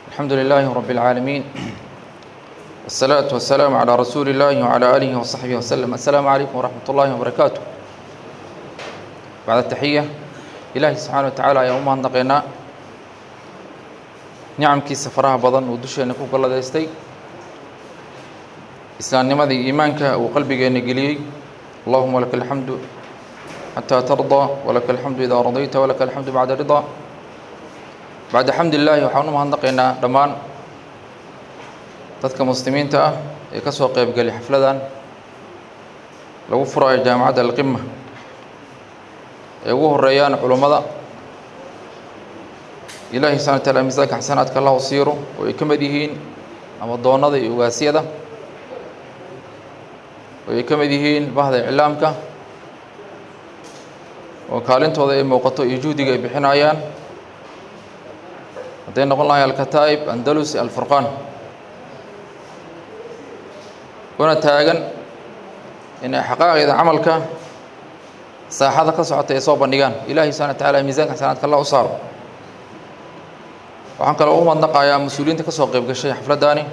الحمد لله رب العالمين والصلاة والسلام على رسول الله وعلى آله وصحبه وسلم السلام عليكم ورحمة الله وبركاته بعد التحية إلهي سبحانه وتعالى يا أمها نقينا nicamkiisa faraha badan uu dusheena ku galladaystay islaamnimadii iimaanka uu qalbigeenna geliyey allahuma laka alxamdu xataa tardaa walaka alxamdu idaa radayta walaka alxamdu bacda ridaa bacda xamdi illaahi waxaan u mahadnaqaynaa dhammaan dadka muslimiinta ah ee ka soo qeybgelay xafladan lagu furayo jaamacadda alqima ee ugu horeeyaan culummada ilaahi subxana wataala miisaanka xasanaadka allah u siiro oo ay ka mid yihiin amadoonnada iyo ogaasyada oo ay ka mid yihiin bahda iclaamka oo kaalintooda ay muuqato iyo juhdiga ay bixinayaan hadday noqon lahay alkataa'ib andalus alfurqaan una taagan inay xaqaaqida camalka saaxada ka socota ay soo bandhigaan ilaahi subxana wa tacaala miisaanka xasanaadka allah u saaro waxaan kaloo u madnaqayaa mas-uuliyiinta ka soo qeyb gashay xafladdaani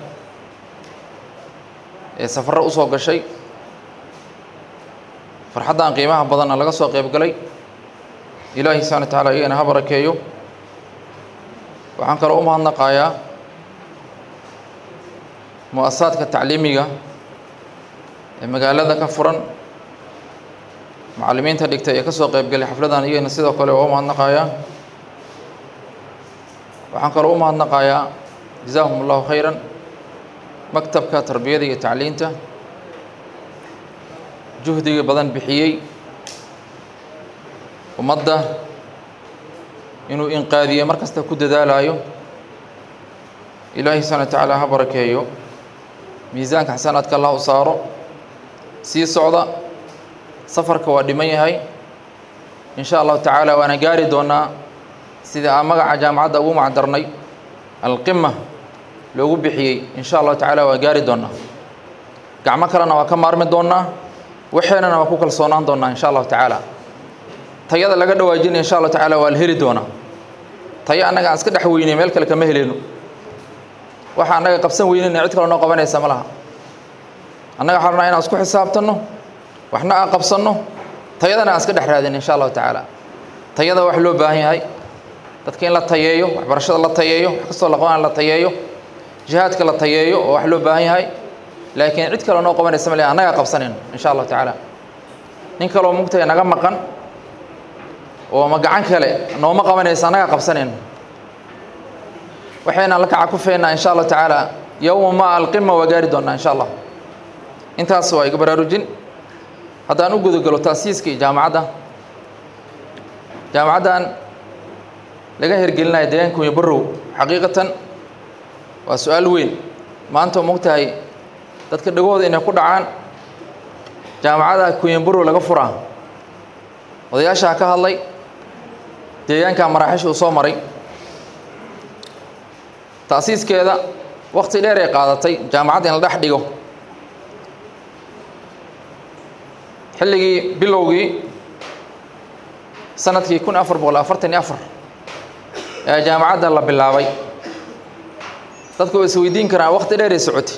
ee safarro usoo gashay farxaddan qiimaha badanna laga soo qeyb galay ilaahi subxana wa tacaala iyagana ha barakeeyo waxaan kaloo u mahadnaqayaa mu-asasaadka tacliimiga ee magaalada ka furan macallimiinta dhigtay ee ka soo qeyb galay xafladdan iyagana sidoo kale waa u mahadnaqayaa waxaan kaloo u mahadnaqayaa jazaahum allahu khayran maktabka tarbiyada iyo tacliinta juhdiga badan bixiyey ummadda inuu inqaadiye mar kasta ku dadaalayo ilaahi subxana wa tacaala ha barakeeyo miisaanka xasanaadka allah u saaro sii socda safarka waa dhiman yahay in sha allahu tacaala waana gaari doonaa sida aan magaca jaamacadda ugu macdarnay alqima loogu bixiyey in sha allahu tacaala waa gaari doonaa gacmo kalena waa ka maarmi doonaa waxeenana waa ku kalsoonaan doonaa in sha allahu tacaala tayada laga dhawaajinaya insha allahu tacaala waa la heli doonaa tayo annaga aan iska dhex weynay meel kale kama heleyno waxa annaga qabsan weynayna cid kale noo qabanaysa ma laha annaga waxaan rabnaa inaan isku xisaabtanno waxna aan qabsanno tayadana aan iska dhex raadin insha allahu tacaala tayada wax loo baahan yahay dadka in la tayeeyo waxbarashada la tayeeyo wax kastoo la qabana la tayeeyo jihaadka la tayeeyo oo wax loo baahan yahay laakiin cid kale noo qabanaysa male annagaa qabsanayno insha allahu tacaala nin kaloo mugtaya naga maqan oo ma gacan kale nooma qabanaysa annagaa qabsanayno waxaynaan la kaca ku feynaa insha allahu tacaala yowma ma alqima waa gaari doonaa insha allah intaas waa iga baraarujin haddaan u gudagalo taasiiska iyo jaamacadda jaamacaddan laga hergelinaya deegaanka kunya barrow xaqiiqatan waa su-aal weyn maanta oo mogtahay dadka dhagahooda inay ku dhacaan jaamacadda kunya barrow laga furaa odayaashaa ka hadlay deegaanka maraaxiisha uu soo maray taasiiskeeda wakti dheer ay qaadatay jaamacadda in la dhex dhigo xilligii bilowgii sanadkii kun afar boqol afartan iyo afar ee jaamacadda la bilaabay dadku way isweydiin karaan wakti dheer ay socotay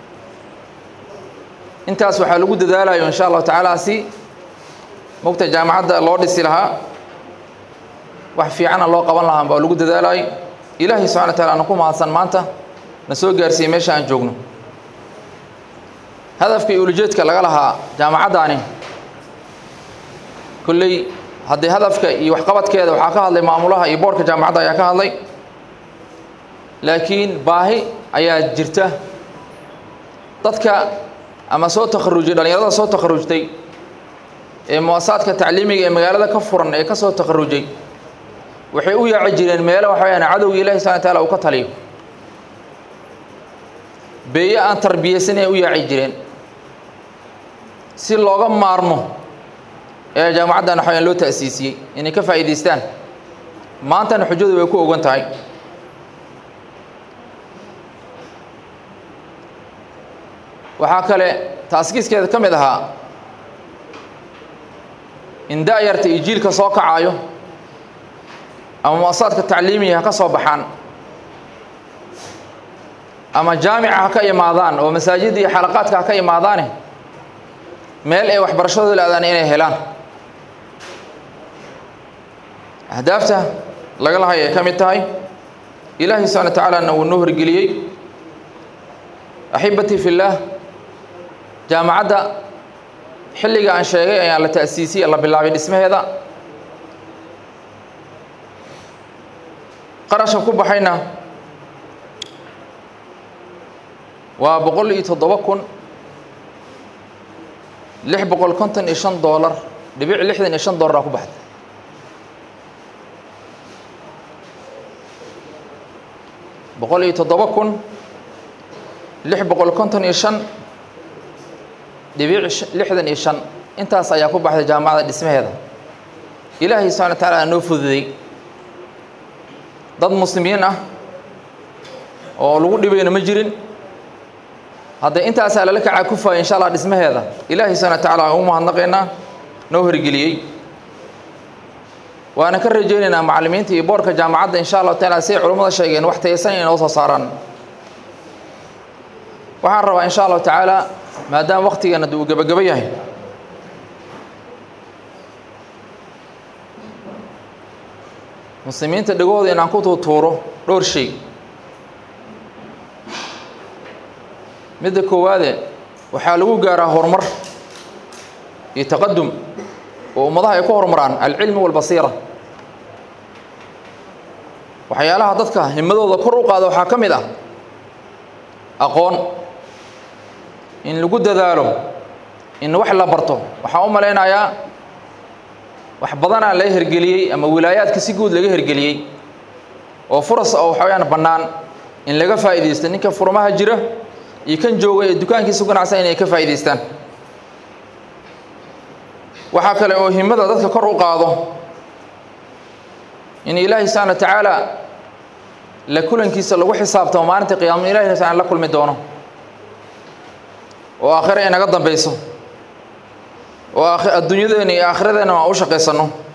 intaas waxaa lagu dadaalayo insha allahu tacaala si mogta jaamacadda loo dhisi lahaa wax fiicana loo qaban lahaa baa lagu dadaalayo ilaahay subxana wa taala ana ku mahadsan maanta na soo gaarsiiyey meesha aan joogno hadafka iyo ulujeedka laga lahaa jaamacaddaani kolley haddii hadafka iyo waxqabadkeeda waxaa ka hadlay maamulaha iyo boorka jaamacadda ayaa ka hadlay laakiin baahi ayaa jirta dadka ama soo takharujay dhallinyarada soo takharujtay ee muasasaadka tacliimiga ee magaalada ka furan ee ka soo takharujay waxay u yaaci jireen meelo waxa weyaan cadowga ilahi subxana wa taala uu ka taliyo beeye aan tarbiyeysan ay u yaaci jireen si looga maarmo ee jaamacaddan waxawayaan loo ta'siisiyey inay ka faa'iidaystaan maantana xujadu way ku ogan tahay waxaa kale taaskiiskeeda ka mid ahaa in da-yarta iyo jiilka soo kacaayo ama muasasaadka tacliimiga ha ka soo baxaan ama jaamica ha ka imaadaan oo masaajidda iyo xalaqaadka ha ka imaadaane meel ay waxbarashadooda la-daan inay helaan ahdaafta laga lahay ay ka mid tahay ilaahay subxana wa tacaalana wuu noo horgeliyey axibatii fi llaah jaamacadda xilliga aan sheegay ayaa la ta'siisiyey la bilaabay dhismaheeda qarashka ku baxayna waa boqol iyo toddoba kun lix boqol konton iyo shan doolar dhibic lixdan iyo shan doolar aa ku baxday boqol iyo toddoba kun lix boqol konton iyo shan dhibic lixdan iyo shan intaas ayaa ku baxday jaamacadda dhismaheeda ilaahay subxana wa tacaala noo fududay dad muslimiin ah oo lagu dhibayna ma jirin hadda intaasaa lala kacaa kufaya insha allah dhismaheeda ilaahay subxana wa tacala aan u mahadnaqaynaa noo horgeliyey waana ka rajaynaynaa macallimiinta iyo boorka jaamacadda insha allahu tacaala siay culummada sheegeen wax taysan inay noo soo saaraan waxaan rabaa insha allahu tacaala maadaama waktigeena uu gebagabo yahay muslimiinta dhegooda inaan ku tuutuuro dhowr shay midda koowaade waxaa lagu gaaraa horumar iyo taqadum oo ummadaha ay ku horumaraan alcilmi walbasiira waxyaalaha dadka himadooda kor u qaada waxaa ka mid ah aqoon in lagu dadaalo in wax la barto waxaan u malaynayaa wax badanaa laga hergeliyey ama wilaayaadka si guud laga hergeliyey oo furas oo waxa weyaan bannaan in laga faa'iidaysto ninka furmaha jira iyo kan jooga ee dukaankiisa ganacsan inay ka faa'idaystaan waxaa kale oo himada dadka kor u qaado in ilaahay subxana wa tacaala la kulankiisa lagu xisaabtamo maalinta qiyaama ilahi subxana la kulmi doono oo aakhira inaga dambayso oo adduunyadeena iyo aakhiradeenna aan u shaqaysanno